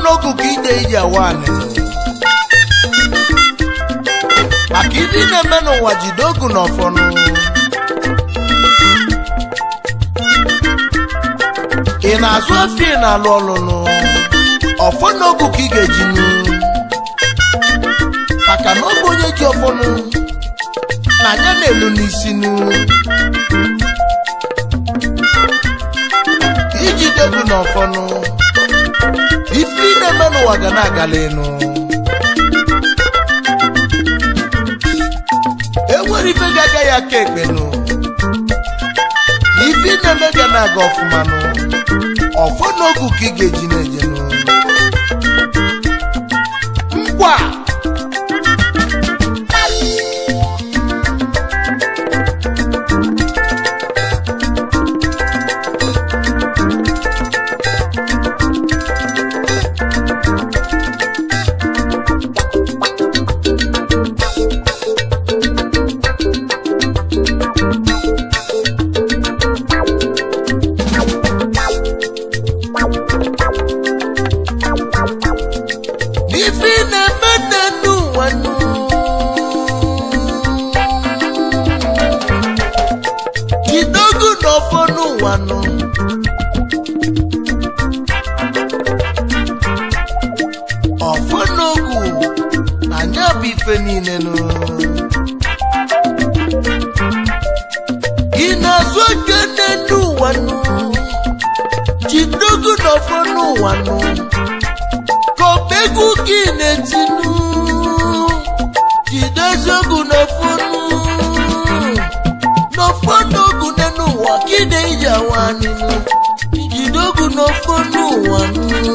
n'ogu ka ide ije wanị maka ibe ị na-eme n'ụwa jide ogu na ọfọnụ ị na-azụ ofe ị na-alụ ọlụnụ ọfọ n'ogu ka ị ga-ejinu maka na ọ bụ onye ji ọfọnụ na anya na-elu n'isi nu iji dogu na ọfọnụ ife ị na-eme n'ụwa ga na-agala enu enwere ife ga-agaghị aka ekpenụ ife ị na-eme ga na-aga ọfụma nụ ọfọ n'ogu ka ị ga-eji na-ejenụ ngwa ife ị na-eme n'enu ụwa nụ jidogu n'ọfọ n'ụwa nụ ọfọ n'ogu na anya bụ ife niile nụ ị na-azụ oge n'enu ụwa nụ jidogu n'ọfọ n'ụwa nụ kọpegwu gị na-etinu jide eziokwu n'ofonu n'ofonu ogu n'enu ụwa kide ije awaninu jide ogu n'ofonu ụwa nụ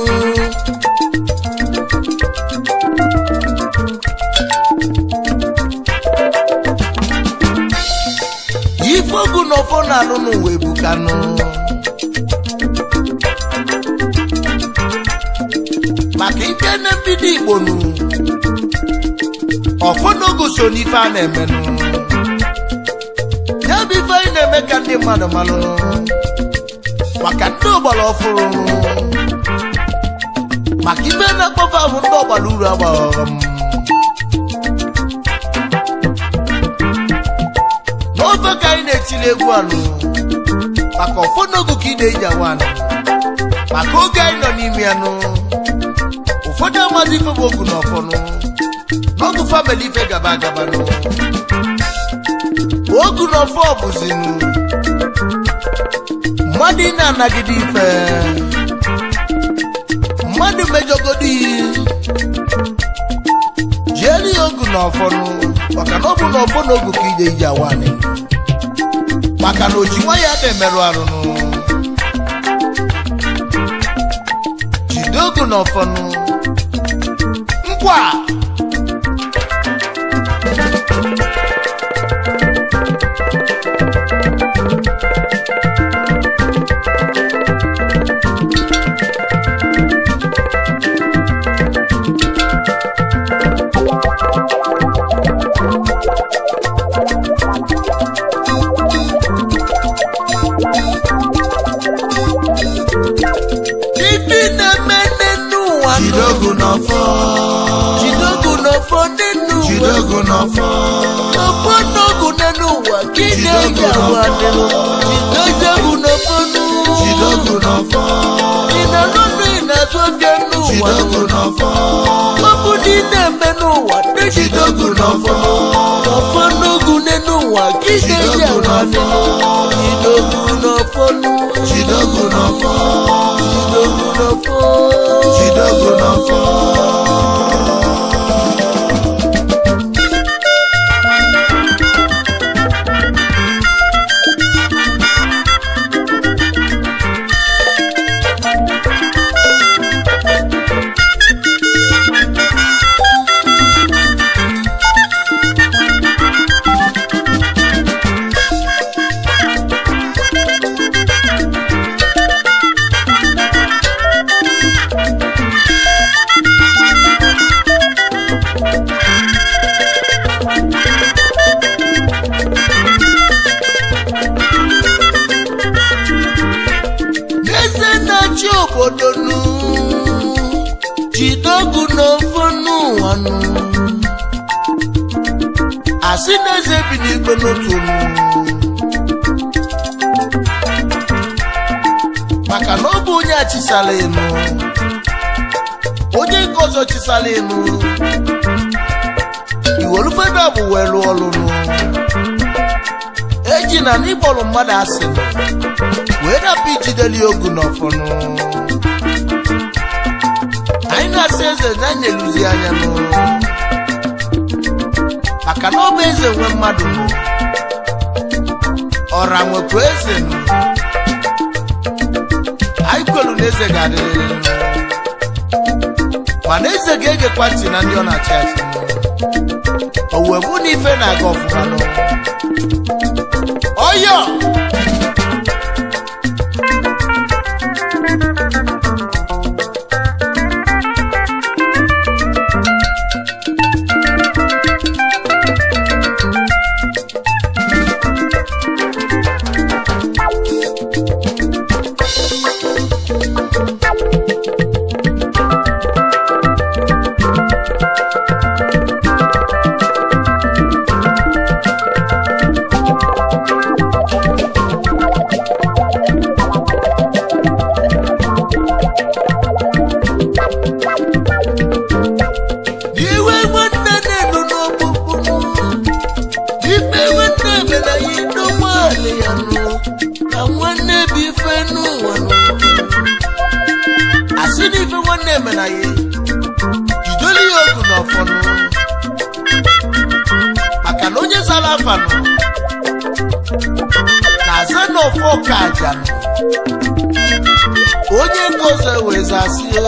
ife ogu n'ofonu alụ n'ụwa ebukanụ maka ike na mbido igbo nụ ọfọnogo so n'ife a na-emenụ ya bụ ife anyị na-eme ka ndị mmadụ malụ maka ndị ọgbara ọfụrụ maka ife na-akpọfe ahụ ndị ọgbara uru agbaghọm n'ofe ka anyị na-etiri egwu anụ maka ọfọnogo ka ị na-eji awa anụ maka oge anyị nọ n'ime ya nụ ụfọdụ amaghị ife bụ ogu na ọfọnụ n'ọgụ famili ife gaba agabanụ ogu na ọfọ bụzinụ mmadụ ị na-anagide ife mmadụ mejọgodo iyi jielu ya ogu na ọfọnụ maka na ọ bụ na ọfọ na ogu ka ije ije awanị maka na oji nwa ya na-emerụ arụnụ jide ogu na ọfọnụ nkwa ibi na-eme n'enu ụwa nụ. Jidogu n'ọfọ. jidogu n'ọfọ n'enu ụwa Jidogu n'ọfọ. ọfọ n'ogu n'enu ụwa ka ị na-eji awa nịlụ jidogu n'ọfọ nụ Jidogu n'ọfọ. ị na-alụ nụ ị na-azụ oge n'ụwa Jidogu n'ọfọ. ọ bụ dị na-eme n'ụwa ndị jidogu n'ọfọ ọfọ n'ogu n'enu ụwa ka ị na-eji awa nịlụ jidogu n'ọfọ nụ Jidogu n'ọfọ. jidogu n'ọfọ Jidogu n'ọfọ. asị na eze bi n'igwe n'otu olu maka na ọ bụ onye achisala elu onye nke ọzọ chisala elu iwelufeda bụ wee lụọ ọlụlụ eji na n'ịkpọrọ mmadụ asị nụ wee dapụ ijideli ogu n'ọfọnụ anyị na-asị eze na anyị na-eluzi anya nụ maka na ọ bụ eze nwe mmadụ nụ ọra nwekwa eze nụ anyị kwelu na eze ga-adịrịrị nụ mana eze ga-egekwa ntị na ndị ọ na-achị achị nụ o wee bụ na ife na-aga ọfụma nụ ọyọ iwe nwanne na-enu n'ọkpụkpụ ikpe nwanne mere ya n'ụgbọala ya nụ ka nwanne bụ ife n'ụwa nụ asị na ife nwanne mere ya jidoli ya ogu n'ọfọnụ maka na onye zara afa nụ na-aza n'ọfọ ka aja nụ onye nke ọzọ wee zasị ya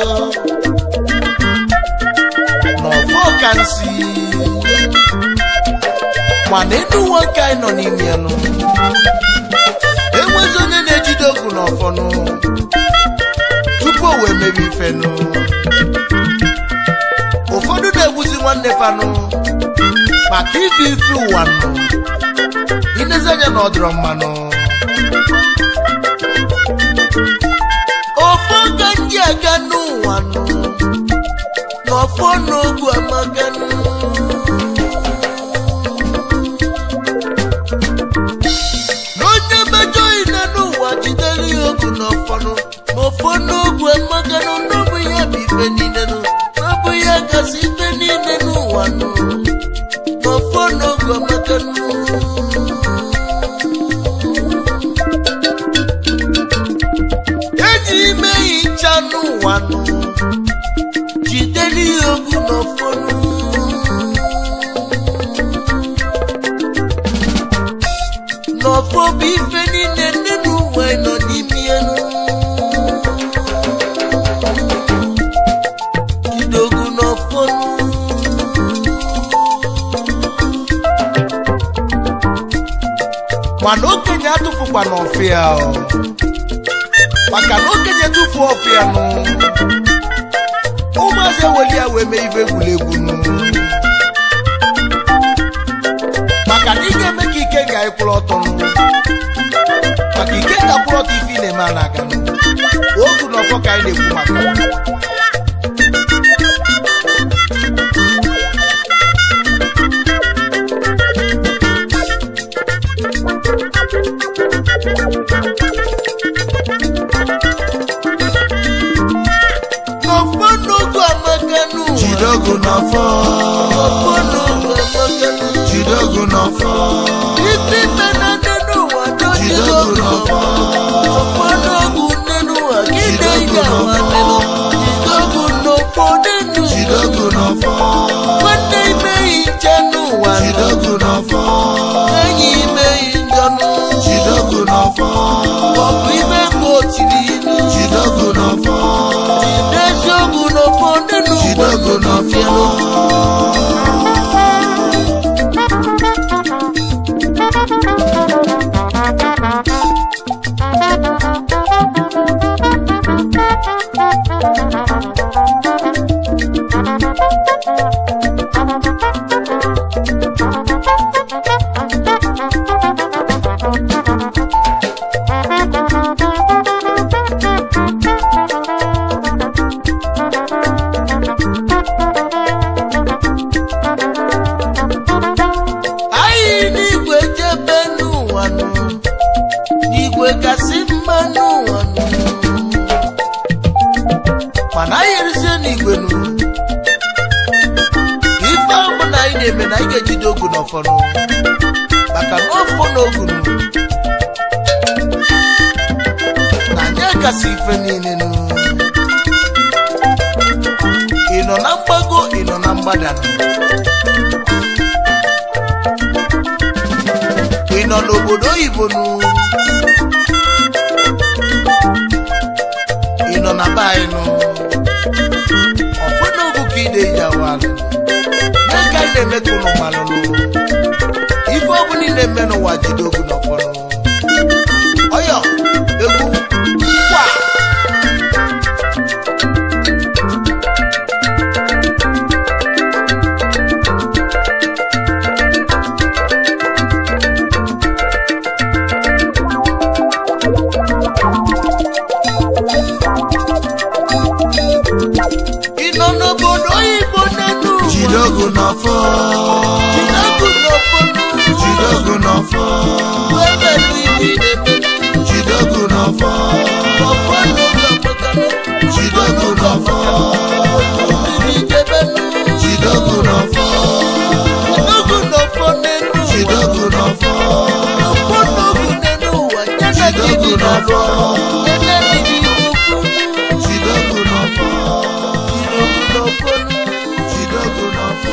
n'ọfọ ka nsi mana enu nwoke anyị nọ n'ime ya nụ enwezi onye na-ejide ogu n'ọfọnụ tupu o wee mebe ifenụ ụfọdụ na-egbuzi nwanne fanụ maka ife ife ụwa nụ inezi anya na ọdịrọ mmanụ ọfọ ka ndị aga n'ụwa nụ n'ọfọ n'ogu amaganụ n'onye mejọ ine n'ụwa jidere ya ogu n'ọfọnụ n'ọfọ n'ogu amaganụ n'ọbụ ya bụ ife niile nụ n'ọbụ ya gasị ife niile n'ụwa nụ n'ọfọ n'ogu amaganụ eji ime hicha n'ụwa nụ jidere ya ogu n'ọfọnụ n'ọfọ bụ ife niile ndị n'ụwa nọ n'ime ya nụ jide ogu n'ọfọnụ mana okenye atụfukwa n'ọfịa o. maka na okenye tụfuo ọfịa nụ ụmụazị eweli ya wee mee ife egwuregwu nụ maka na ị ga-eme ka ike ga ịkwụrụ ọtọ nụ maka ike ga kwụrụ ọtọ ife ị na-eme a na-aga nụ ogu na ọfọ ka anyị na-ekwu maka ya. n'ọfọ n'ogu amaka nụ jide ogu n'ọfọ ọfọ n'ogu amaka nụ jide ogu n'ọfọ ife ime na nne n'ụwa jide dojido ogu n'ọfọ ọfọ n'ogu nne n'ụwa gị na-eyi awa nenu jidogu n'ọfọ nenu jide ogu n'ọfọ nwanne imeghị nche n'ụwa jide ogu n'ọfọ enyi imeghị njọnụ jide ogu n'ọfọ ọbụ ime ka o tiri ilu jide ogu n'ọfọ n'eziokwu n'ọfọ nenu jide ogu n'ọfọ n'ọfọnụ maka na ọfọ na ogunu na anyị kasị ife niile nụ ị nọ na mgbago ị nọ na mgbada nụ ị nọ n'obodo oyibo nụ ị nọ na be anyị nụ ọfọdụ ogu ka ị na-eji awalụ nye ka anyị na-eme ka ụnụ malụnụ ife ọbụla ị na-eme n'ụwa jide ogu n'ọfọdụ ọyọ egwu kwa ị nọ n'obodo oyibo n'elu ụwa jide ogu n'ọfọ jide ogu n'ọfọdụ jide ogu n'ọfọ webelu ife ị na-eme jide ogu n'ọfọ ọfọdụ ga-apụtanụ jide ogu n'ọfọ mmiri jebenu jide ogu n'ọfọ ogu n'ọfọ n'elu jide ụwa ogu n'ọfọ ọfọdụ ogu n'elu ụwa nye na Jide gị ogu dị n'alụ n'ọfọ. nye na gị dị n'okwu jide ogu n'ọfọ jide ogu n'ọfọ jide ogu n'ọfọ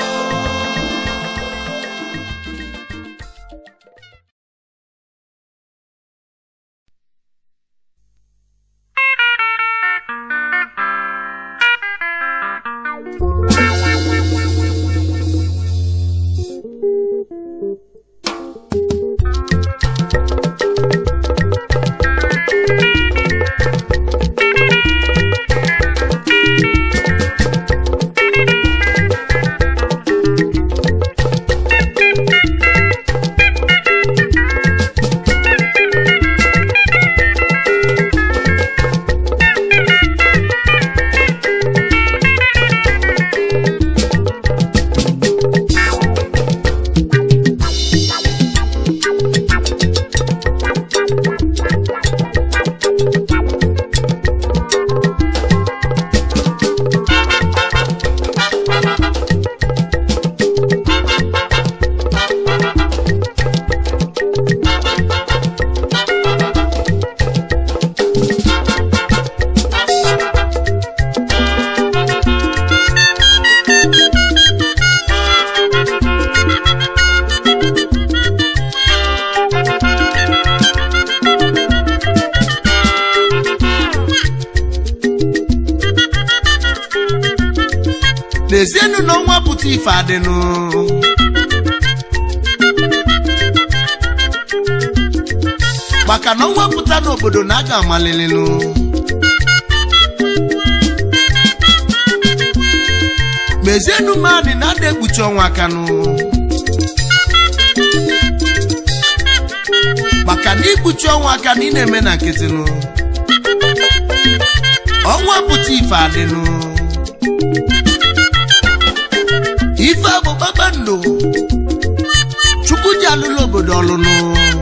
n'ezienụ na ọnwa pụta ife adịnụ maka na ọnwa pụta n'obodo na aga amalịlịnụ mezienụ mmadụ na ada ekpuchi ọnwa akanụ maka na ikpuchi ọnwa aka na ị na-eme na nkịtịnụ ọnwa pụta ife adịnụ ife a bụ kpakpando chukwu ji alụlụ obodo ọlụnụ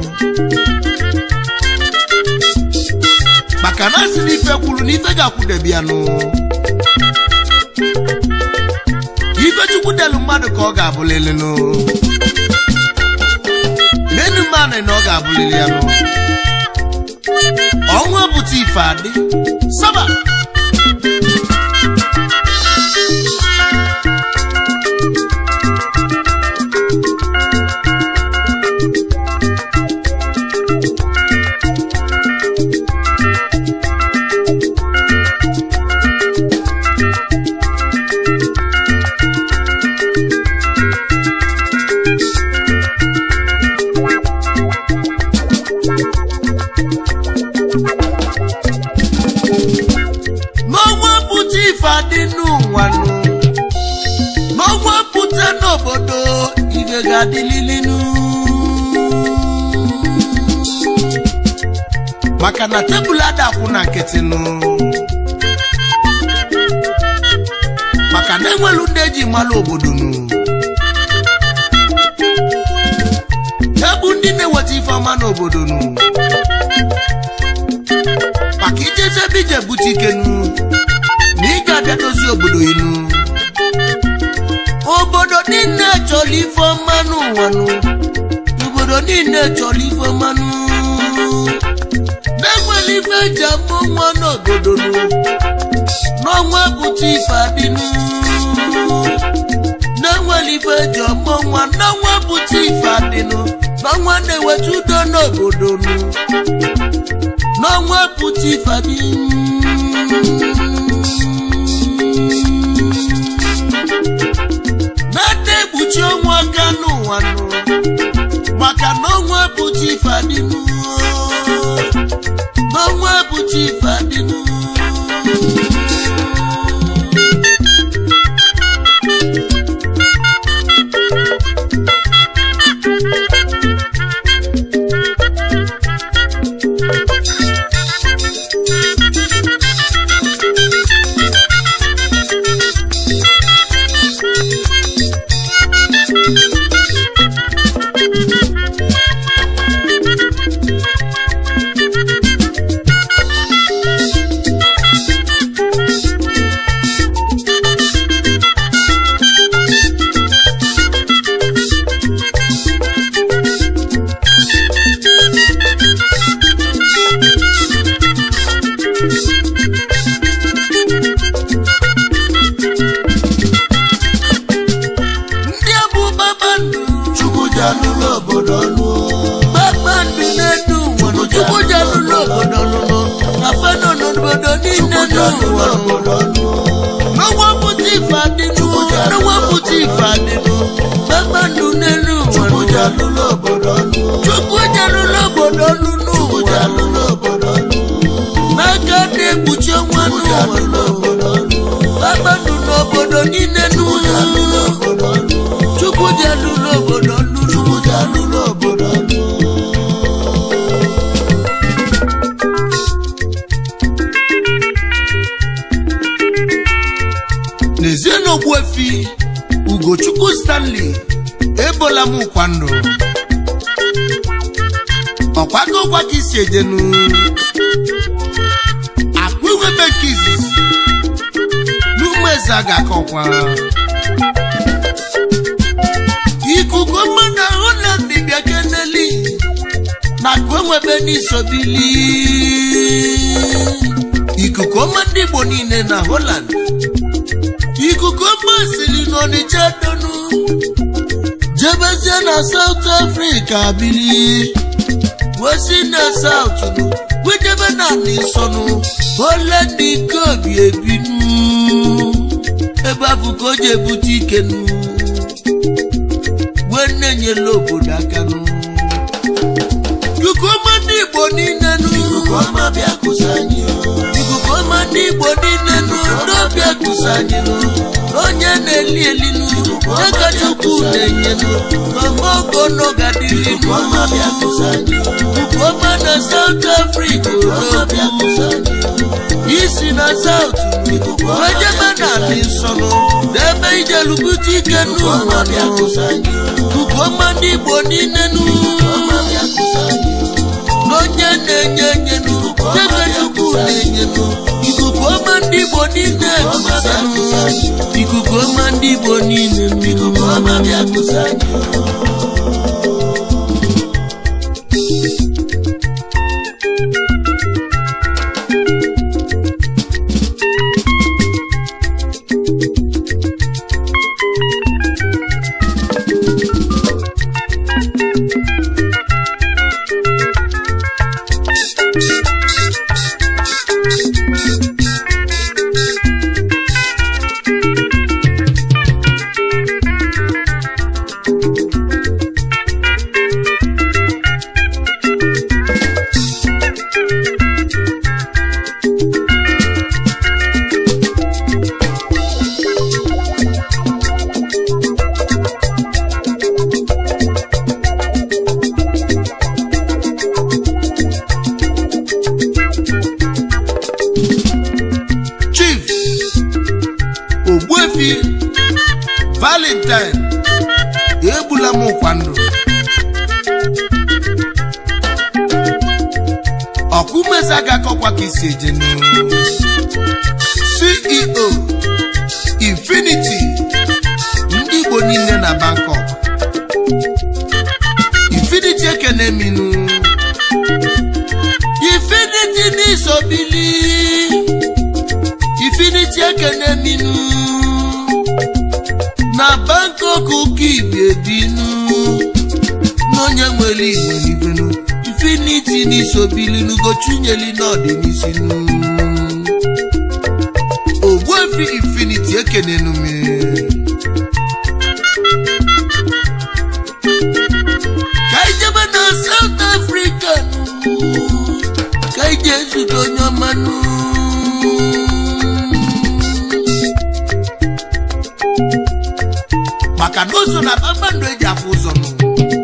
maka na asị na ife kwuru na ife ga-akwụdebianụ ife chukwu delu mmadụ ka ọ ga-abụlịlịnụ menu mmanụ na ọ ga-abụlịlị ya nụ ọnwa pụta ife adị saba n'ọnwa pụta ife adị n'ụwa nụ n'ọnwa pụta n'obodo ife ga-adịlilinu maka na tebụl adakwụ na nkịtị nụ maka na enwelu ndị eji malụ obodo nụ ebu ndị na-eweta ife ọma n'obodo nụ maka ijezi ebe ije bute ikenu na ị ga-abịa dozie obodo inu obodo niile chọrọ chọrọ ife ọma n'ụwa nụ obodo niile chọrọ ife ọma nụ na-enwere ife eji amụ nwa n'obodo nụ n'ọnwa bụta ife adịnụ na-enwere ife eji ọmụ nwa n'ọnwa bụta ife adịnụ n'ọnwa na-eweta udo n'obodo nụ n'ọnwa bụta ife adịnụ na-ede ekpuchi ọnwa aka n'ụwa nụ maka na ọnwa bụta ife adịnụ n'ọnwa bụta ife adịnụ ndị bụ kpakpando Chukwu ji alụlụ obodo ọnụ kpakpando na-edu ụwa nụ chukwu ji alụlụ obodo lụlụ na fano n'obodo niile Chukwu ji alụlụ n'ụwa nụ. obodo ọnụ n'ọnwa pụta ife adịnụ n'ọnwa pụta ife adịnụ kpakpando n'elu ụwa Chukwu nụ. ji alụlụ obodo ọnụ chukwu ji alụlụ obodo lụ Chukwu ji n'ụwa nụ. alụlụ obodo ọnụ n'aka na-ekpuchi ọnwa Chukwu ji n'ụwa alụlụ nụ. obodo ọnụ kpakpando n'obodo niile Chukwu ji alụlụ n'ụwa obodo ọnụ chukwu ji alụlụ obodo lụ Chukwu ji alụlụ obodo ọnụ n'ezie na ogbuefi ugochukwu stanley ebola m ụkwa ndụ ọkwago ụgwa ka isi ejenu akwa iwebe nke izizi n'ụmụ eze a ga-akọkwa ikuku mmadụ ahụ na dibịa keneli na akwa enwebe n'isobili ikuku ọma ndị igbo niile na holland ikuku ọma siri n'ọnịcha donu jebezie na saut afrịka bili wesi na saut wejebe na nisọnụ ole ndị ike obi ebinu ebe afụ ka o ji ebute ike nu wee na-enyela obodo aka nu ikuku ọma ndị igbo niile nu Ikuku ọma bịa kụsa anyị o ikuku ọma ndị igbo niile nụ n'obi ekusa anyị nụ onye na-eli eli nụ aka chukwu na-enye nụ n'ọma ogo n'ọgadịrị Ikuku nụ ọma bịa kụsa anyị o ikuku ọma na saut afrịka ọma bịa odogwu kụsa anyị o isi na saut wee jebe na adị nsọ nụ n'ebe ijelubute ike nụ Ikuku ọma bịa kụsa anyị o ikuku ọma ndị igbo niile nụ ọma bịa kụsa anyị o n'onye na-enye enye nụ ebe chukwu na-enye nụ ikuku ọma ndị igbo niile ekusa nụ ikuku ọma ndị igbo niile nụ Ikuku ọma bịa kụsa anyị o chief ogbuefi valentine egbula m ụkwa ndụ ọkụmezi agakọkwa ka isi eje n'uru ceo infinity ndị igbo niile na bangkok Infinity n'isobili Infinity ekene minu na Bangkok ka ibi ebinu n'onye nwere igwe n'ibenu Infinity n'isobili n'ugochunyeli n'ọdịnisinu Ogbuefi Infinity ekenenu mi ka ijebe na South Africa nụ ka ije zute onye ọmanụ maka na o so na kpakpando eji afụ ụzọ nụ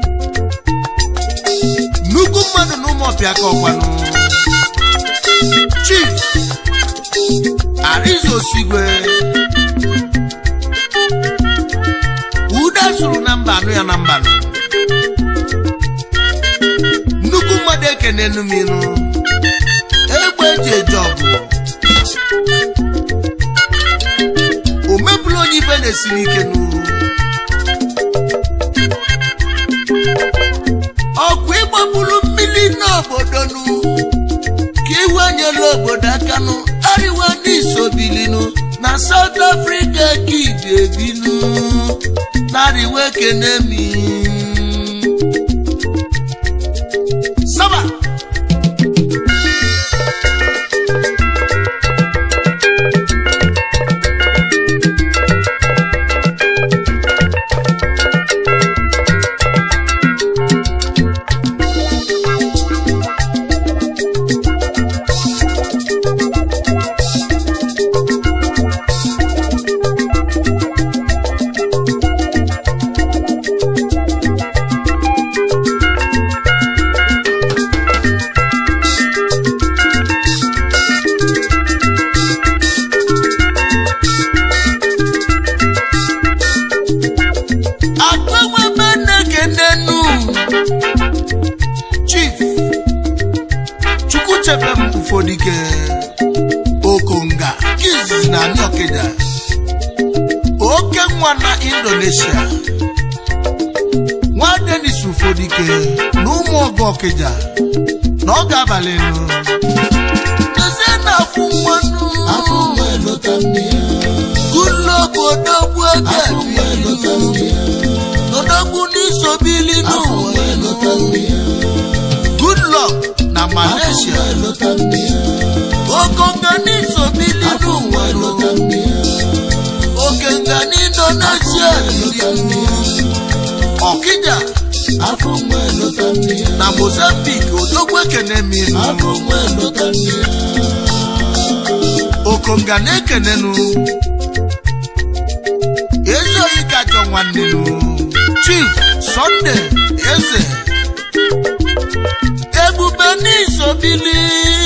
nnukwu mmadụ na ụmụọpịa ka ọkwanụ chief arizo osigwe ude sụrụ na mba anụ ya na mbanụ nnukwu mmadụ ekene numinu egbe eji eje ọgụ o mebụla onye ibe na-esiri ike nụ ọkwa ịgbapụrụ mmiri n'obodo nụ ka iwe nyela obodo aka nụ ariwa n'isobilinu na South Africa ka ibi ebinu nariwe ekene mi saba agbanwebe na-ekenenu chief chukwuchebe m ụfọdụike okonga kizizi na anyị ọkịda oke nwa na indonesia nwa denis ụfọdụike na ụmụ ọgụ ọkịja na ọ ga-abalị nụ ezie na afụ mmanụ afọ nwa elota nne ya ụlọ obodo gbu ebe afọ nwa elota nne ya odogwu n'isobili afọ nwa n'ụwa elota nne ya good luck na afọ malaysia nwa elota nne ya okonga n'isobili afọ nwa n'ụwa elota nne ya okenga n'indonesia elota nne ya ọkịja afọ nwa elota nne ya na mozambique odogwu ekene minu afọ nwa elota nne ya okonga na-ekenenu ezi oyi ka jọ nwanne nu chief sunday eze ebube n'isobili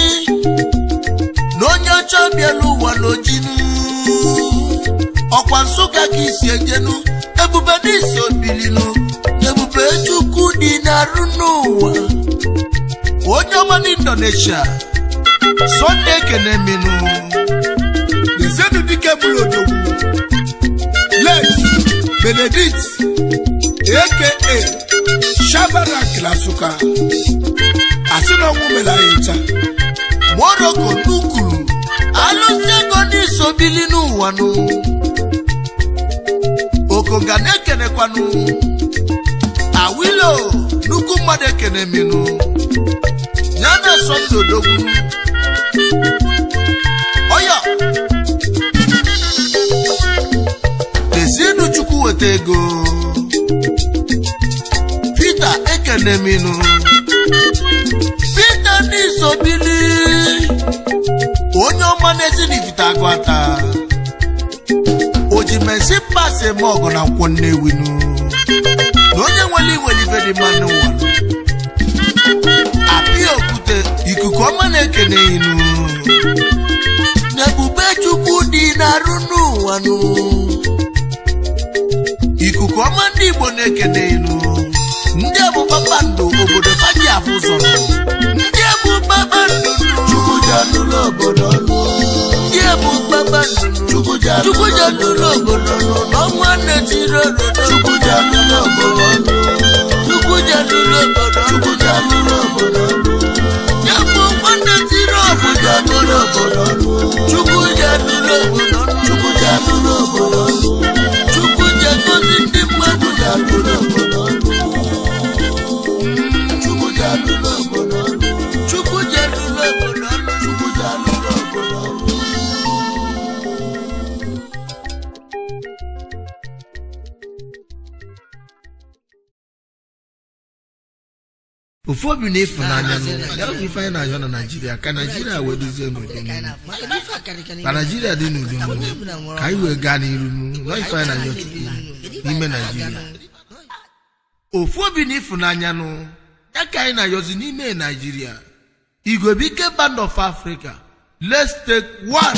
na onye ọcha bịara ụwa n'ojinu ọkwa nsụka ka isi ejenu ebube n'isobilinu ebube chukwu dị n'arụ n'ụwa onye ọma n'indonesia Sunday ekene minu lezienu dike bụrụ odogwu let benedict aka shabarak lasuka asị na ọnwụ mere anyị ncha moroko n'ukuru alụsị ego n'isobili n'ụwa nụ okonga na-ekenekwanụ awilo nnukwu mmadụ ekene minu ya na sọnde odogwu ọya lezienụ chukwu weta ego Peter ekeneminu Peter n'isobili onye ọma n'ezinifite agụ ata o ji mesi pasi eme ọgụ na nkwọ nnewinu na onye nwere iwere ibe dị mma n'ụwa apịa okwute ikuku ọma na-ekene inu na ebube chukwu dị n'arụ n'ụwa nụ ikuku ọma ndị igbo na-ekene inu ndị bụ kpakpando obodo faji afụ ụzọ nụ. ndị bụ kpakpando nụ. chukwu ji alụlụ obodo ọnụ ndị bụ kpakpando nụ. chukwu ji chukwu alụlụ ji alụlụ obodo nụ n'ọnwa na-etiri obodo chukwu ji alụlụ obodo ọnụ chukwu ji alụlụ obodo chukwu ji alụlụ obodo ọnụ ya bụ nwa na-etiri ofu obi na ịfụnanya nụ ya bụ ife anyị na-ayọ na naijiria ka naijiria wee dozie n'udo nụ. ka naijiria dị n'udo nụ, ka anyị wee gaa n'iru nụ, nọ ife anyị na-ayọ chukwu n'ime naijiria ofu obi na ịfụnanya nụ ya ka anyị na-ayọzi n'ime naijiria igwebike band of africa let's take one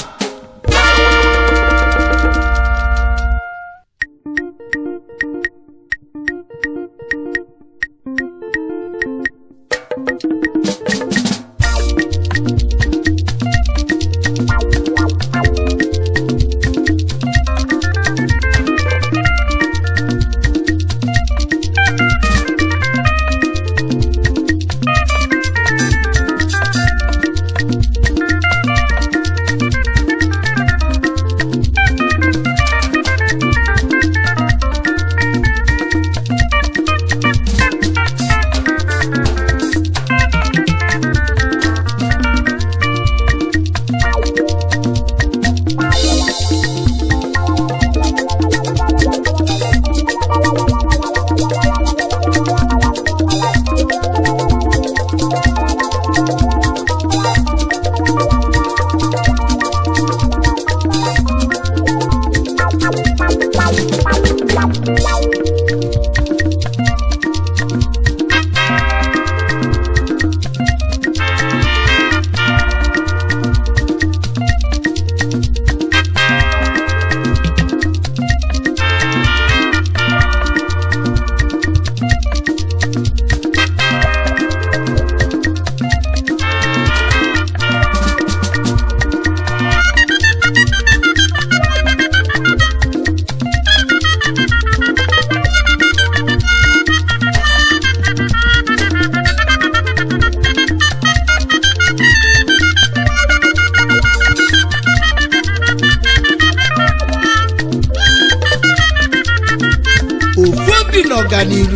ofu obi na ọganiru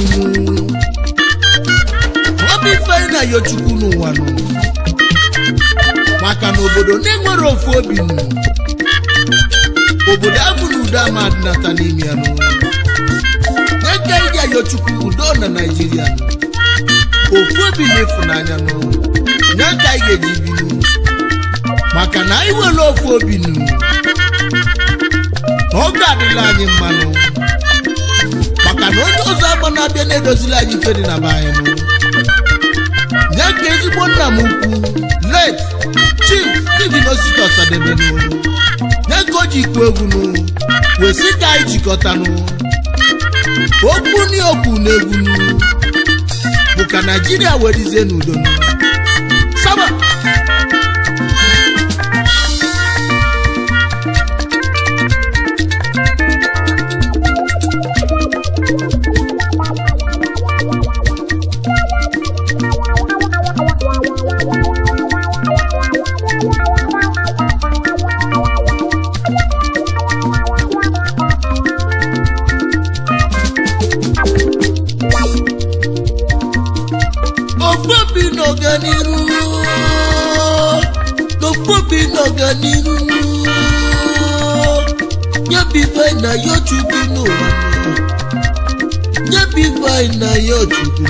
obi ifeanyị na yo chukwu n'ụwa nụ maka na obodo na-enwere ofu obi nụ obodo abụ na udo ama adịnata n'ime ya nụ eke iji ayo chukwu udo na naijiria nụ ofu obi na ịfụnanya nụ nye ka anyị ga-eji binụ maka na anyị nwere ofu obi nụ na oge adịla anyị mmanụ maka na onye ọzọ agba na-abịa na-edozili anyị ife dị na be anyị nụ nye ka ezigbo nna m ukwu let chief steven osita ọsadebe nụ nye ka o ji ikwu egwu nụ wesi ka anyị jikọtanụ okwu ni okwu na egwu nụ bụ ka naijiria werizie n'udo nụ saba okpobi n'ọganiru okpobi n'ọganiru nyebibe na ya chukwu n'ụwa nyebibe na ya chukwu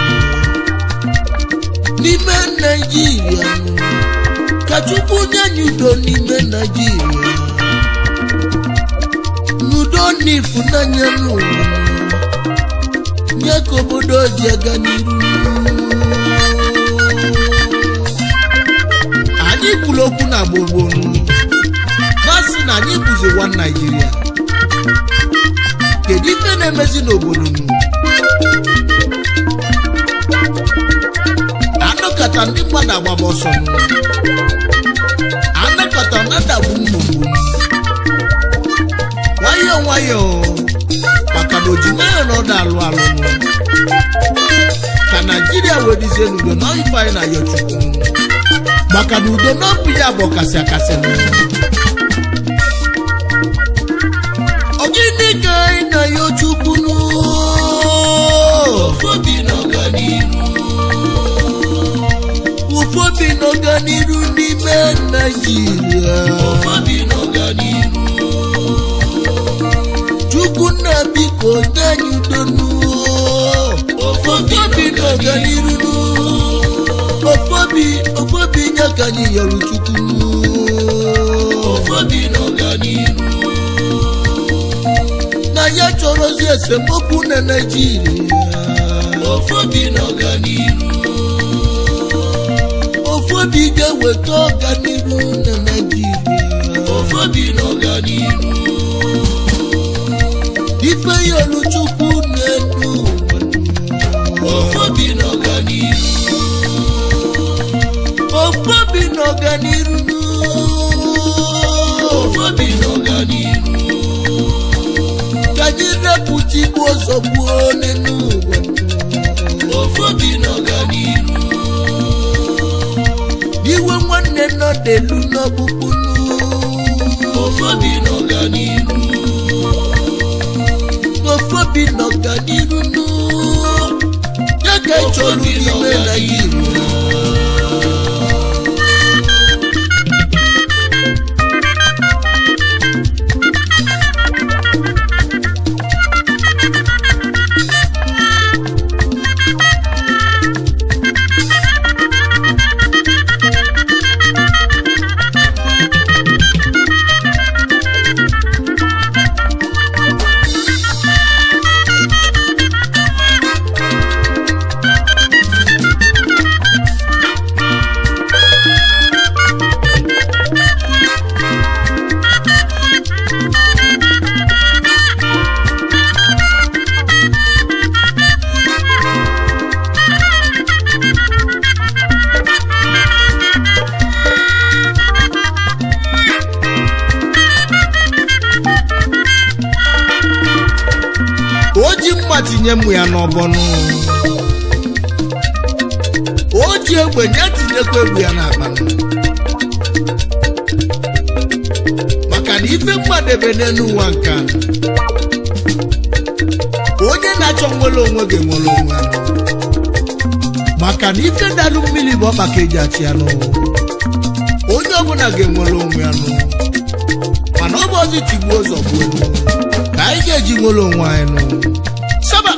n'ime naijiria ka chukwu nye anyị udo n'ime naijiria n'udo na ịfụnanya n'ụwa nye ka obodo ji aga n'iru anyị kwuru okwu na gbogbonu na-asị na anyị bụzi nwa naijiria kedu ife na-emezi n'obodo nu anọkọta ndị mmadụ agbaba ọsọ nụ anọkọta na-adagbu mmogbu nwayọọ nwayọọ maka na ojimanya na ọdụ alụ alụ nụ ka naijiria wee dizie n'udo na ife anyị na ya chukwu maka na udo na ọbụ ya bụ ọkasị akasị nụ ogini ka anyị na ya chukwu nụ obi n'ọganiru ụfọdụ n'ọganiru n'ime naijiria obi n'ọganiru chukwu nna biko nye anyị udo nụ obi ụfọdụ n'ọganiru nụ obi ofobi nye ka anyị yọrọ chukwu ofobi n'ọganiru na ya chọrọzi esemokwu na naijiria ofobi n'ọganiru ofobi ga-eweta ọganiru na naijiria ofobi n'ọganiru ife yọrọ chukwu na-edu ofobi n'ọganiru ofobi na ọganiru ofobi n'ọganiru ka anyị repụta igbu ọzọ gbuo n'elu ụwa ofobi n'ọganiru iwe nwanne nọ n'elu n'ọkpụkpụ ofobi n'ọganiru n'ofobi na ọganiru nụ ya ka ị chọrọ Ofobi na n'ime ọganiru. naijiria o ji mma tinye mmụ ya n'ọbọnụ o ji egbe nye tinyekwa egwu ya n'akpanụ maka na ife mmadebe n'elu ụwa nke a onye na-achọ nwere onwe ga-enwere onwe ya maka na ife dalụ mmiri bụ ọkpa ka eji achị ya n'ụwa onye ọbụla ga-enwere onwe ya n'ụwa mana ọ bụ ọzọ tigbuo ụzọ gbuo n'ụwa ka anyị ga-eji nwere onwe anyị n'ụwa saba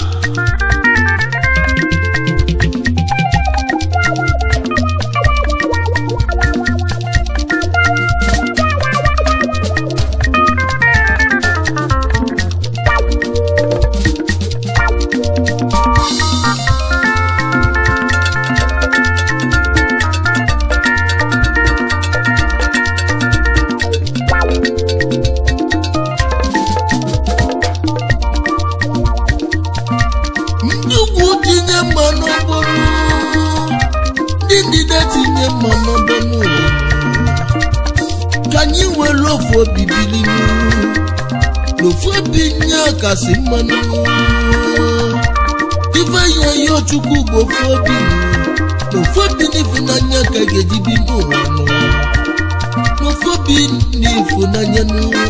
ndị ugwu tinye mma n'ọbọnụ ndị ndịda tinye mma n'ọbọnụ ụwa ka anyị were ofu obi bili n'ofu obi nye kasị mmanụ ife ya ya chukwu bụ ofu obi n'ofu obi n'ịfụnanya ka ga-eji bi n'ụwa nụ n'ofu obi n'ịfụnanya n'ụwa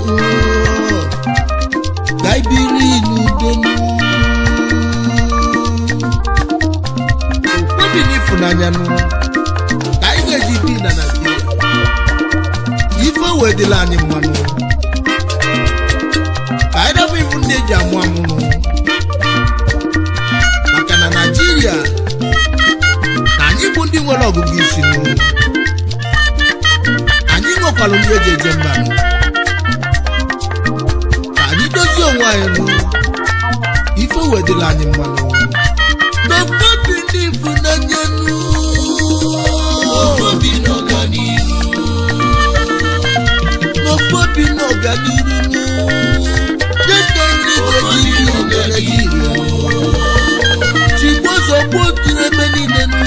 ka anyị biri n'udo n'ụwa obi n'ịfụnanya nụ ka anyị ga-eji bi na naijiria ife wee dịla anyị mmanụ ka anyị dabụ ifu ndị eji amụ amụrụ maka na naijiria na anyị bụ ndị nwere ọgụgụ isi nụ anyị nwekwara ndị eji eje mba nụ ka anyị dozie onwe anyị nụ ife wee dịla anyị mmanụ n'obobi ndị ịfụnanya nụ ofobi n'ọganiru n'obobi n'ọganiru nụ dịka ndị ga-eji bi na naijiria tigbo zọgbo tiri ebe niile nụ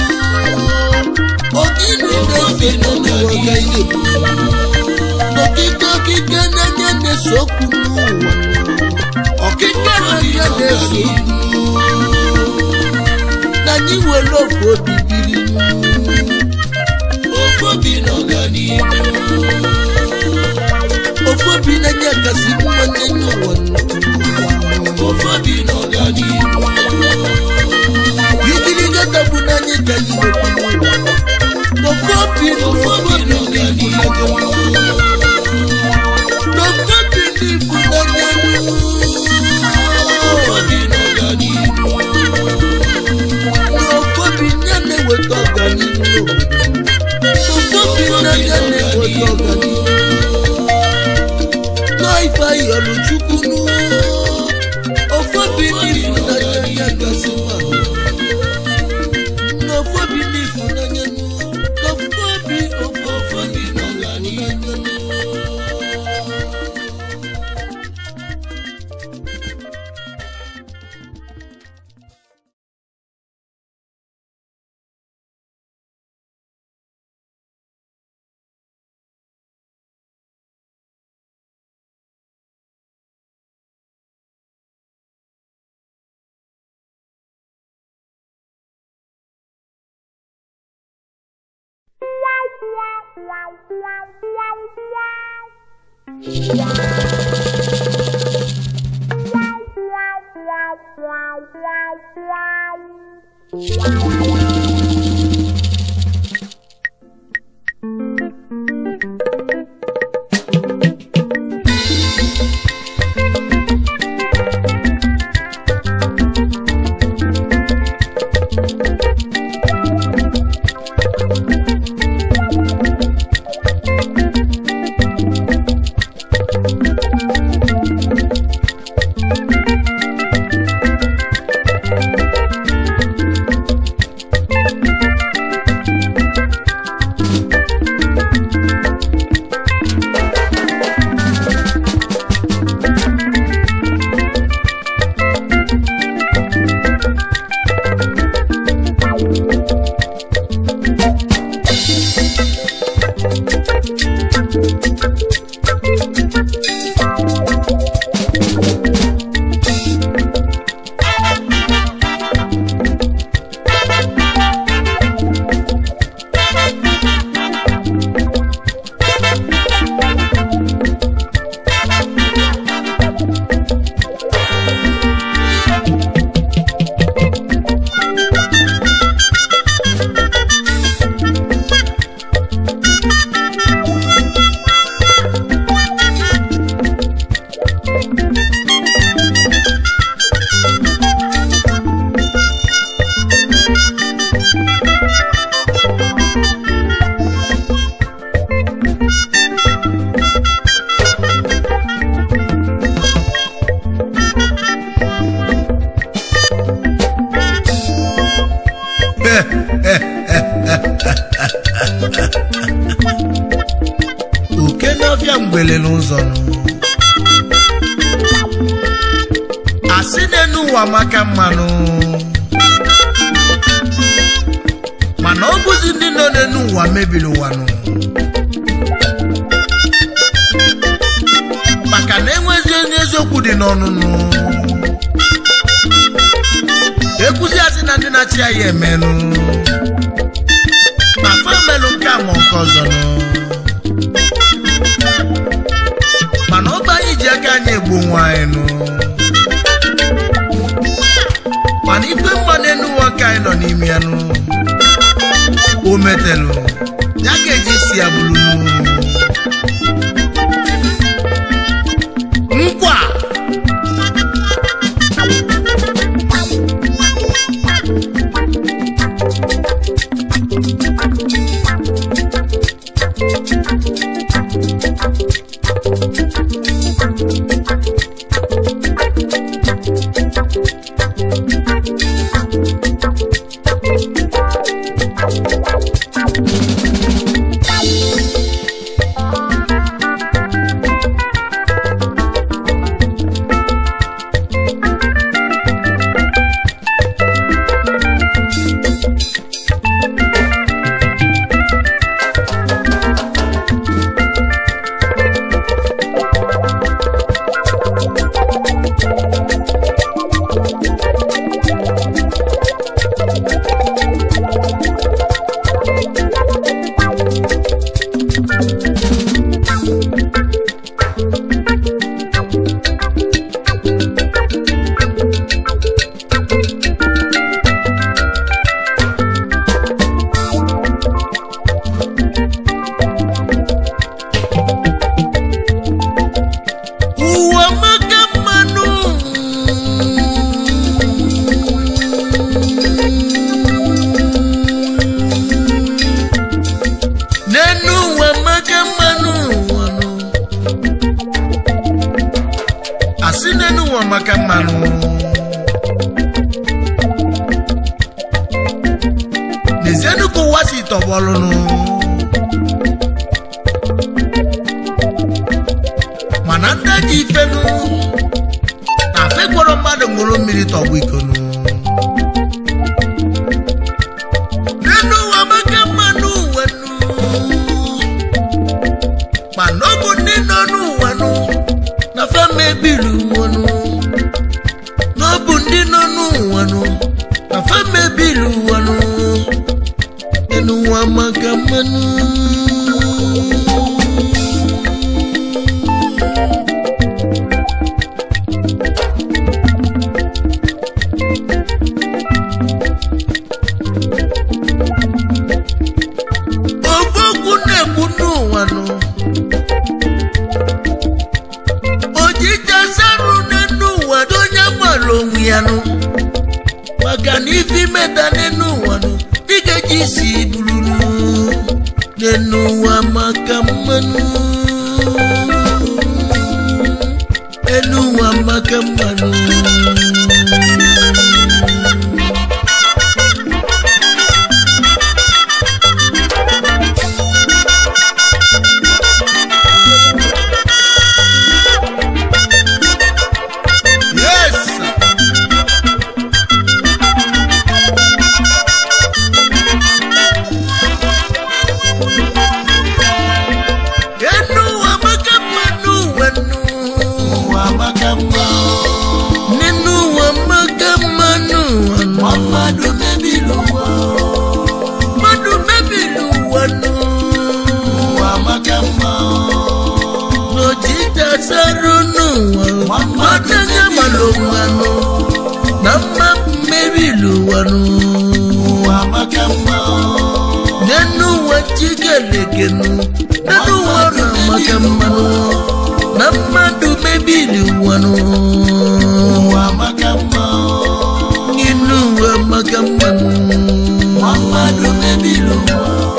ogini na-efe n'ụwa ga na-ekwu n'okike okike n'anya na-ese okwu n'ụwa nụ ọkike n'anya na-ese okwu na anyị were ofu obi biri nụ ofobi n'ọganiru ofu obi na-enye kasị mma n'enye ụwa nụ ofobi n'ọganiru ikiri gata bụ n'anya ka anyị na-ekwu n'ụwa n'ofu obi n'ofu obi n'ịfụnanya n'ofu obi n'ịfụnanya ofobi n'ọganiru n'ofu obi ya na-eweta ọganihu n'obodo yọrọ chukwu nụ ofu obi n'ịfụnanya ya gasị mmanụ n'ofu obi n'ịfụnanya nụ ofu obi ofu ofu obi n'ọganihu nụ uke n'ọfịa mgbele n'ụzọ nụ asị n'enu ụwa maka mmanụ mana ọ bụzi ndị nọ n'enu ụwa mebiri ụwa nụ maka na enwezi onye eziokwu dị n'ọnụnụ ekwuzi asị na ndị na-achị ya ya emenụ ma fa emelụ nke a ma nke ọzọ nụ mana ọba anyị ji aka anyị egbu onwe anyị nụ mana ife mma n'elu ụwa ka anyị nọ n'ime ya nụ o metelụ ya ga-eji isi ya bụrụ nụ nkwa amaka mmanụ n'ezienụ ka ụwa si tọgbọlụnụ mana ndị ji ifenu na fegwọrọ mmadụ ṅụrụ mmiri tọgbọ ikonu n'elu ụwa amaka mmanụ ụwa nụ mana ọ bụ ndị nọ n'ụwa nụ na fama ebiri ụwa nụ na ọ bụ ndị nọ n'ụwa nụ na fama ebiri ụwa nụ enu ụwa maka mmanụ ogbogwu na-ekwu n'ụwa nụ ojije sarụ n'enu ụwa dị onye mara onwe ya nụ maka na ife imeda n'enu ụwa nụ ị ga-eji isi bururu n'enu ụwa maka mmanụ enu ụwa maka mmanụ yes sir. enu ụwa maka mmanụ ụwa nụ ụwa maka mma nínú wọn mọ́gàmánú ọ̀nà. mmadụ mebiri ụwa mmadụ mebiri ụwa nụ. ụwa maka mma n'ojija sara n'ụwa. mmadụ anya mara ụwa nụ. na mma mebiri ụwa nụ. ụwa maka mma nínú wọn chigeleke nụ. nínú wọn na maka mmanụ. na mmadụ mebiri ụwa nụ. ụwa maka mma nínú wọn maka mmanụ. mmadụ mebiri ụwa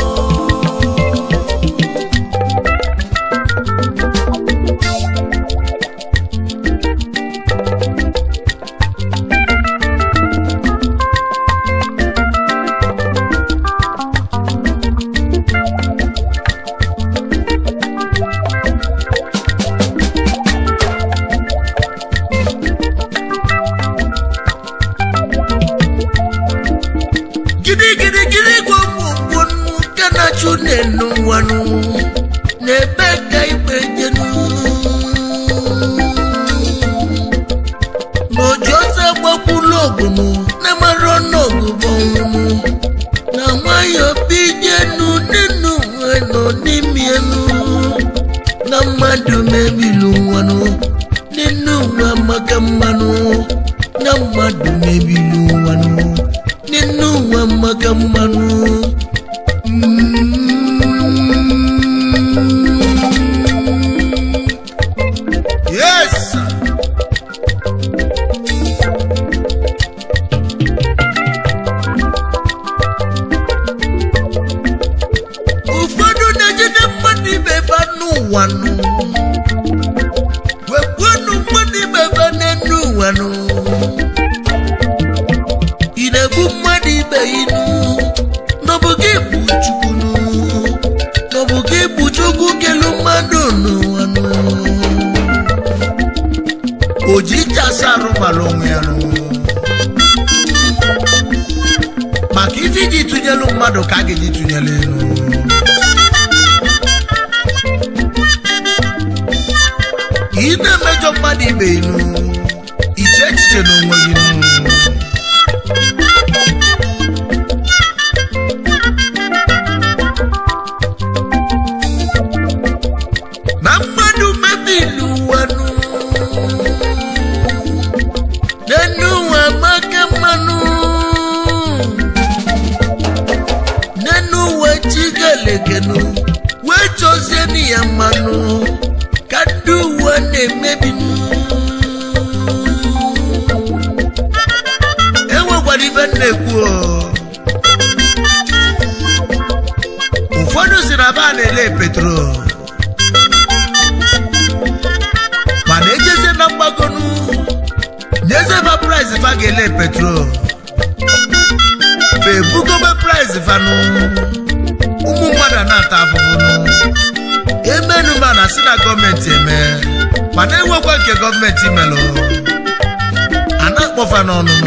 gidi gidi gidi gwogwogwo nke na-achụ n'elu ụwa nụ n'ebe ka igbe jenu n'oji ọsọ gbakwulu ogunu na-amara ọnụọgụ bọnwụnụ na nwayọ bijenu n'enu uwe nọ n'ime elu na mmadụ mebiri ụwa nụ n'enu ụwa maka mmanụ na mmadụ mebiri ụwa nụ n'enu ụwa maka mmanụ yes sir. ụfọdụ na-ejide mmadụ ibe ba n'ụwa nụ wepụnụ mmadụ ibe ba n'enu ụwa nụ ị na-egbu mmadụ ibe inu n'ọbụ gị bụ chukwu nụ n'ọbụ gị bụ chukwu kelu mmadụ n'ụwa nụ oji chasarụ mara onwe ya nụ maka ife iji tụnyelu mmadụ ka a ga-eji tụnyelu elu ị na-emejọ mmadụ ibe inu iche echiche n'onwe gị nụ na mmadụ mebiri ụwa nụ n'enu ụwa maka mmanụ n'enu ụwa chigalekenu wee chọzie nụ ya mmanụ ka ndị ụwa na-emebi nụ. enwekwara ibe m na-ekwu o. ụfọdụ si na ba na-ele petrol mana ejezie na mgbagonu ezeba price fa ga-ele petrol fa ebugobe price fanụ ụmụ mmadụ a na-ata afụfụ emenuma na si na gọọmenti eme mana enwekwa nke gọọmenti melụ a na-akpọfa n'ọnụnụ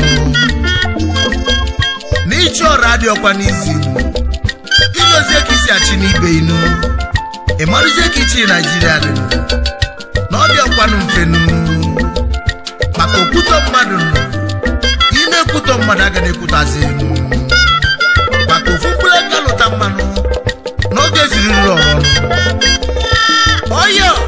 n'ịchọ ọrụ adịọkwa n'izi idozie ka isi achị n'ibe inu ị marụzie ka ichi naijiria dị na ọ dịọkwanụ mfenu maka okwutọ mmadụ nọ ị na-ekwutọ mmadụ aga na-ekwutazi enu maka ofu mkpụrụ aka lụta mmanụ n'oge ziriri ọrụ ọyọ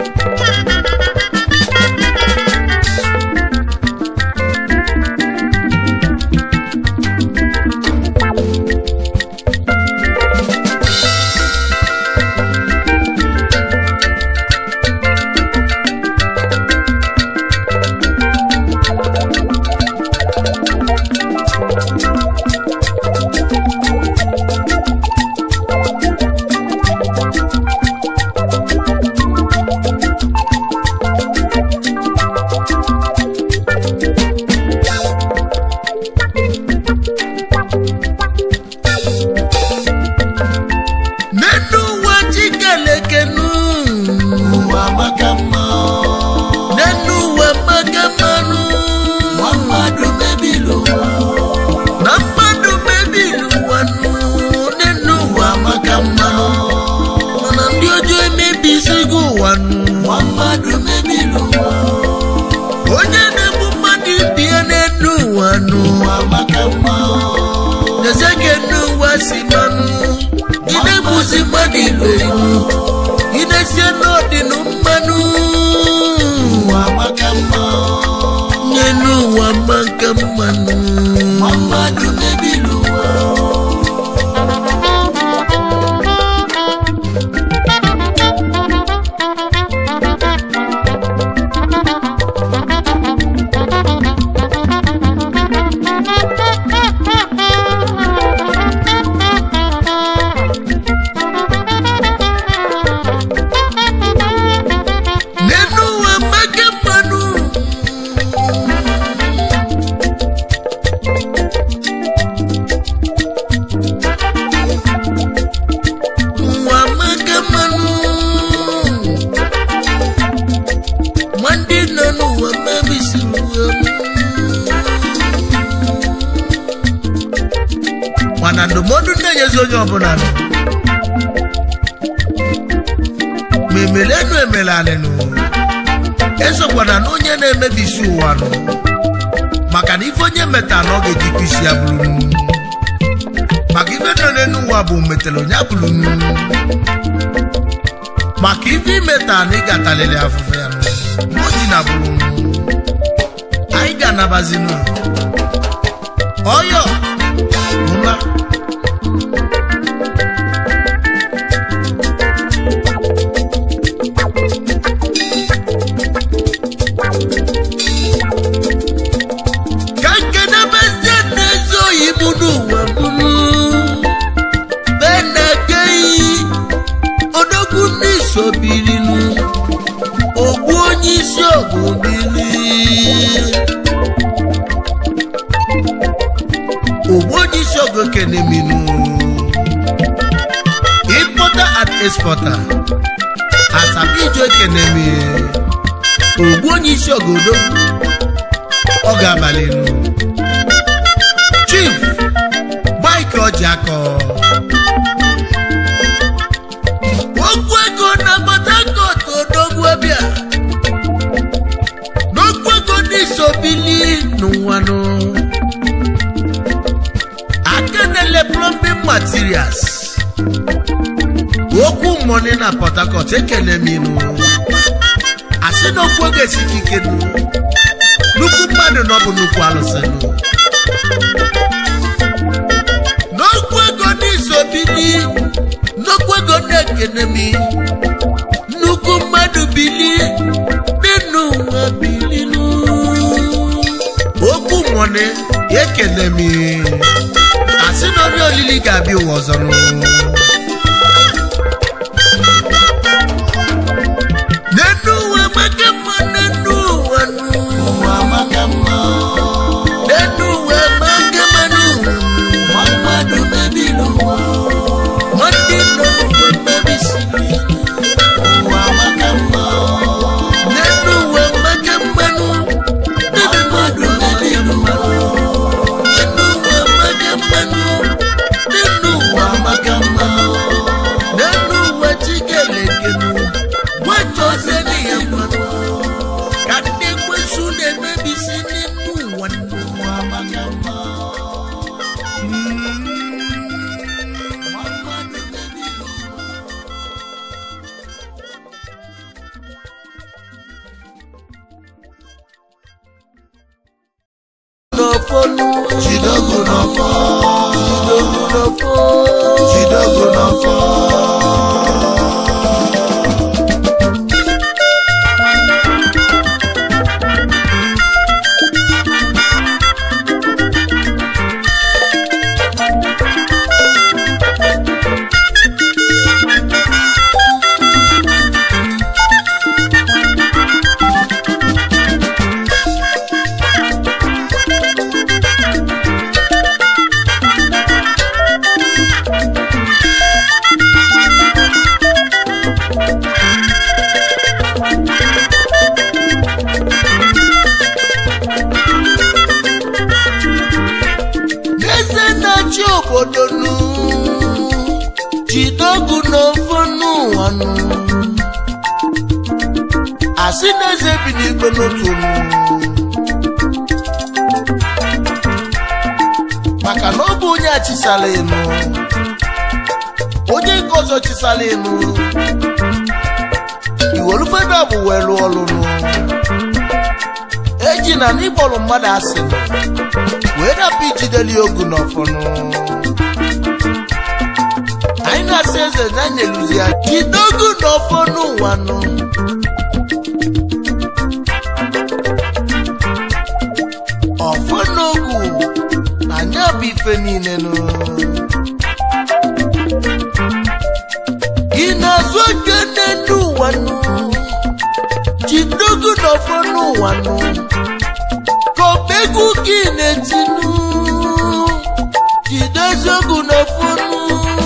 n'enu ụwa chikelekenu ụwa maka mma n'enu ụwa magamanu nwa mmadụ mebiri ụwa na mmadụ mebiri ụwa nụ n'enu ụwa ụwa maka mma mana ndị ọjọọ emebisigo ụwa nụ nwa mmadụ mebiri ụwa onye na-egbu mmadụ ibie n'enu ụwa nụ ụwa maka mma n'ezie ka enu ụwa si manụ ị na-egbuzi mmadụ ibe iwu ị na-esie n'ọdịnụ mmanụ ụwa maka mma n'enu ụwa maka mmanụ nwa mmadụ mebiri ụwa n'enu ụwa maka mmanụ ụwa maka mmanụ ma ndị nọ n'ụwa mebisiri ụwa mana ndụmọdụ na-enyezi onye ọbụla nọ ma emelenu emelanịnụ esokwana na onye na-emebisi ụwa nụ maka na ife onye meta na ọ ga-ejikwa isi ya bụrụ nnu maka ife nọ n'elu ụwa bụ metara onye bụrụ nnu maka ife imeta na ị ga-atalịrị afụfụ ya nụ o ji na bụrụ nnu anyị ga-anabazinu ọyọ ụla ka nkenebezie n'ezi oyibo n'ụwa bụrụ benageyi odogwu ndị sobirinu ogbu onye isi ogubili ogbu onye isi ogo keneminu importer and exporter asabijo ekenemi ogbu onye isi ogodo ọ ga-abalị nụ chief mike ọjịakọ okwu ego na Port Harcourt odogwu ọbịa n'okwu ego n'isobili n'ụwanụ akenele plumbing materials okwu mọni na Port Harcourt ekele m inu asị na okwu ego esike ike nụ nnukwu mmadụ na ọ bụ nnukwu alụsị nụ n'okwu ego n'isobili nnukwu ego na-ekene m nnukwu mmadụ bili n'ịnụ ụwa bilinu okwu mọni ekele m asị na onye olili ga-abịa ụwa ọzọ nụ n'enu ụwa maka mma n'enu ụwa nụ ụwa maka mma jidogu n'ọfọ jidogu n'ọfọ jidogu n'ọfọ eze na-achị obodo nụ jidogu n'ofu n'ụwa nụ asị na eze bi n'igwe n'otu nụ maka na ọ bụ onye achisala enu onye nke ọzọ chisala enu iwolufeda bụ wee lụọ ọlụ nụ eji na n'ịkpọrọ mmadụ asị nụ wee dapụ ijideli ogu n'ọfọnụ anyị na-asị eze na anyị eluzi ya jide ogu n'ọfọnụ ụwa nụ ọfọnọgwu na anya bụ ife niile nụ ị na-azụ oge n'enu ụwa nụ jide ogu n'ọfọnụ ụwa nụ kọpegwu gị na-etinu jide eziokwu n'ọfọnụ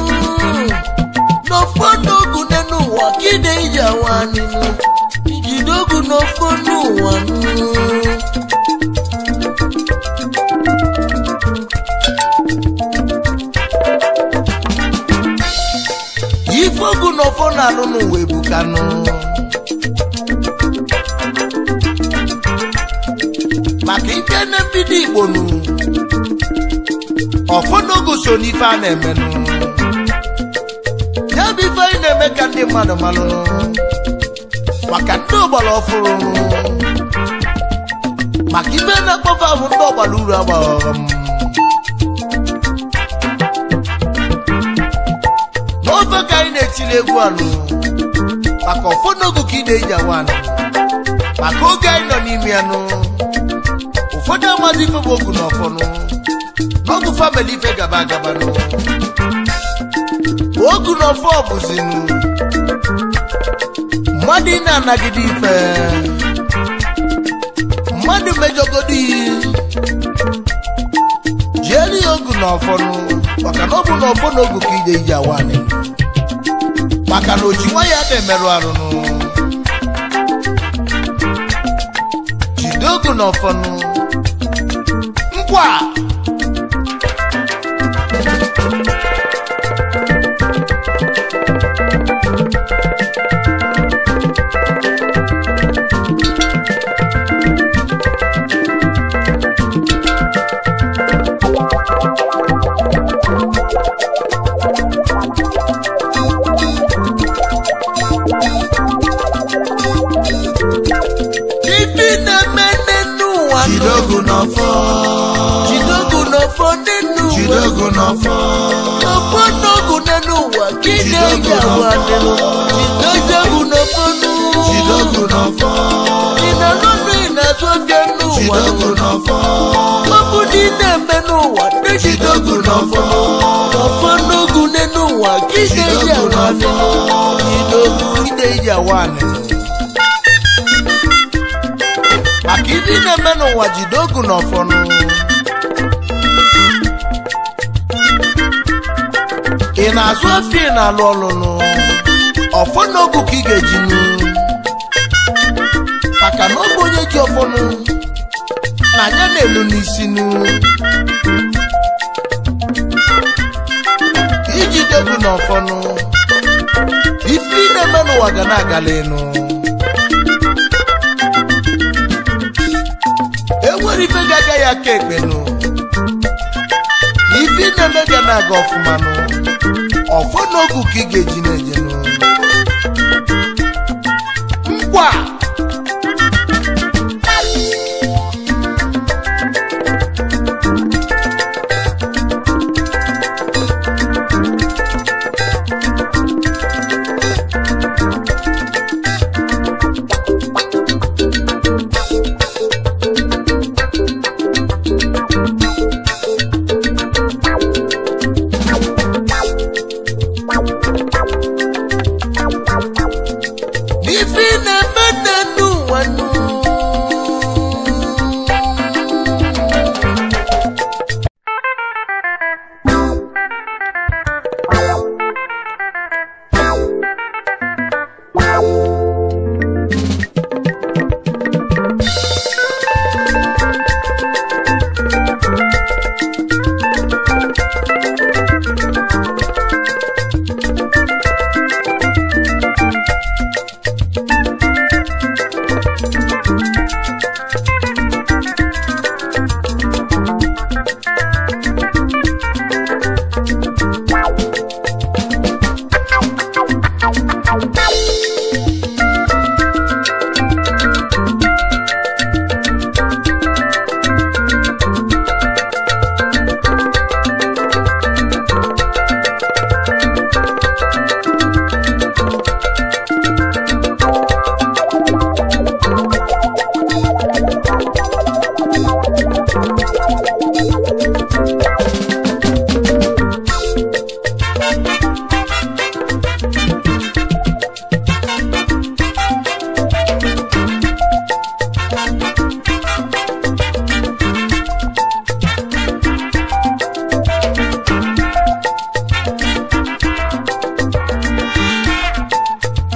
n'ọfọnụ ogu n'enu ụwa kide ije awa nínú jide ogu n'ọfọnụ ụwa nụ ife ogu n'ọfọ na-alụ n'ụwa ebukanụ maka ike na mbido igbo nụ ọfọnogu so n'ife a na-emenụ ya bụ ife anyị na-eme ka ndị mmadụ malụ maka ndị ọgbara ọfụrụ maka ife na-akpọfe ahụ ndị ọgbara uru agbaghọm n'ofe ka anyị na-etiri egwu anụ maka ọfọnogu ka ị na-eji awa anụ maka oge anyị nọ n'ime ya nụ ụfọdụ amaghị ife bụ ogu n'ọfọnụ n'ọgụ famili ife gaba agaba nụ ogu n'ọfọ bụzinụ mmadụ ị na-anagide ife mmadụ mejọgodo iyi jielu ya ogu n'ọfọnụ maka na ọ bụ n'ọfọ na ogu ka ije ije awanị maka na oji nwa ya na-emerụ arụnụ jide ogu n'ọfọnụ nkwa ibi na-eme n'enu ụwa nụ. jidogu n'ọfọ jidogu n'ọfọ n'enu ụwa jidogu n'ọfọ ọfọ n'ogu n'enu ụwa ka ị na-eji awa nínú jidogu n'ọfọ nụ jidogu n'ọfọ ị na-alụnụ ị na-azụ oge n'ụwa jidogu n'ọfọ ọ bụ na ị na-eme n'ụwa ndị jidogu n'ọfọ ọfọ n'ogu n'enu ụwa ka ị na-eji awa nínú jidogu ị na-eji awa nínú maka ibe ị na-eme n'ụwa jide ogu n'ọfọnụ ị na-azụ afọ ị na-alụ ọlụnụ ọfọ n'ogu ka ị ga-ejinụ maka na ọ bụ onye ji ọfọnụ na anya na-elu n'isi nụ iji dogu n'ọfọnụ ife ị na-eme n'ụwa ga na-agala enu enwere ife ga-agaghị aka ekpenụ ife ị na-eme ga na-aga ọfụmanụ ọfọ n'ogu ka ị ga-eji na-ejenụ nkwa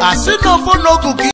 asị na ọfọ n'ogu ka